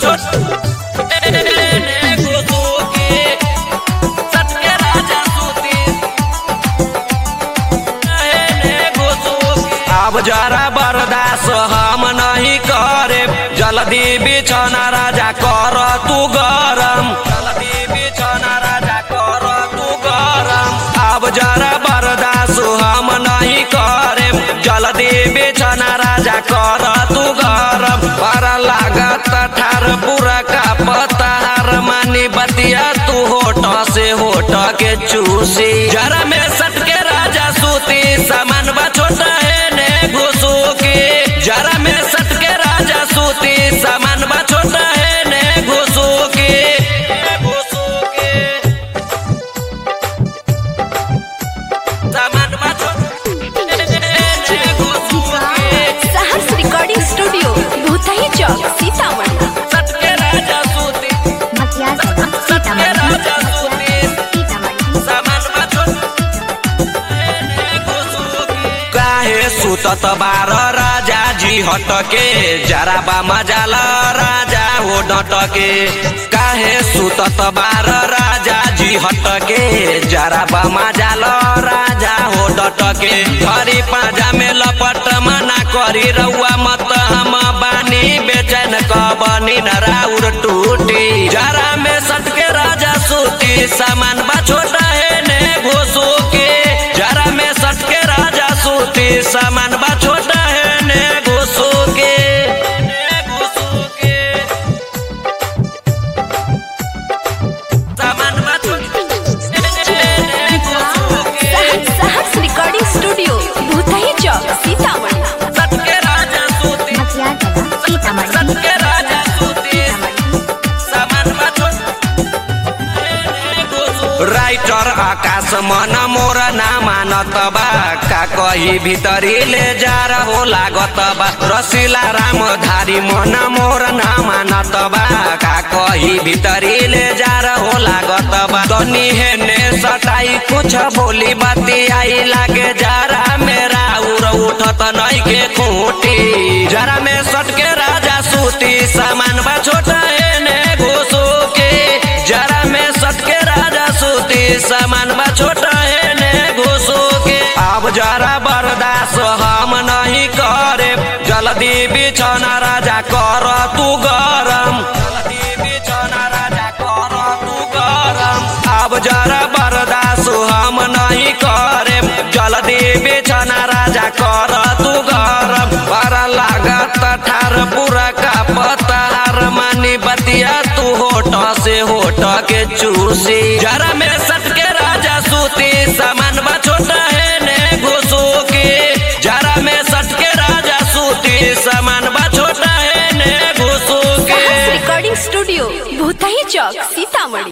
छोट अब जरा बर्दाश्त हम नहीं करे जल्दी बिछना राजा कर तू गरम जल्दी बिछना राजा कर तू गरम अब जरा बर्दाश्त हम नहीं करे जल्दी बिछना राजा कर तू गरम पर लागत ठार पूरा का पतार मानी बतिया तू होठ से होठ के चूसी जरा में सट के राजा सूती सामान बा छोटा है ने घुसू की जरा में सट के राजा सूती सामान बा छोटा है ने घुसू की घुसू की सामान बा छोटा ने घुसू की साहस रिकॉर्डिंग स्टूडियो भूतही चौक सीतामढ़ी सट के राजा सूती मटिया जिला सीतामढ़ी सीतामढ़ी सामान बा छोटा काहे सुतत बार राजा जी हटके जरा बा मजाल राजा हो डटके काहे सुतत बार राजा जी हटके जरा बा मजाल राजा हो डटके हरी पाजा में लपट मना करी रउआ मत हम बानी बेचैन कबनी नराउर टूटी जरा में सटके राजा सूती सामान बा छोटा है ने घोसू के जरा में सटके राजा सूती सामान बा छोटा है ने घोसू के ने घोसू के सामान बा छोटा ने घोसू के साहस साहस रिकॉर्डिंग स्टूडियो भूतही चौक सीतामढ़ी सटके राजा सूती मटिया जिला सीतामढ़ी सटके राजा सूती सामान बा छोटा राइटर आकाश मन मोर ना मानत बा का कही भीतरी ले जा रहो लागत बा रसीला राम धारी मन मोर ना मानत बा का कही भीतरी ले जा रहो लागत बा तनी हेने सटाई कुछ बोली बाती आई लागे जरा मेरा उर उठत नहीं के खूटी जरा में सटके राजा सूती सामान बा छोटा हेने घुसू के जरा में सटके राजा सूती सामान बा छोटा है ने घुसू के अब जरा बर्दाश्त हम नहीं करे जल्दी बिछना राजा कर तू गरम जल्दी बिछना राजा कर तू गरम अब जरा बर्दाश्त हम नहीं करे जल्दी बिछना राजा कर तू गरम पर लागत ठार पूरा का पतार मानी बतिया तू होठ से होठ के चूसी जरा में सट के राजा सूती सामान बा छोटा है ने घुसू की जरा में सट के राजा सूती सामान बा छोटा है ने घुसू साहस के रिकॉर्डिंग स्टूडियो भूतही चौक सीतामढ़ी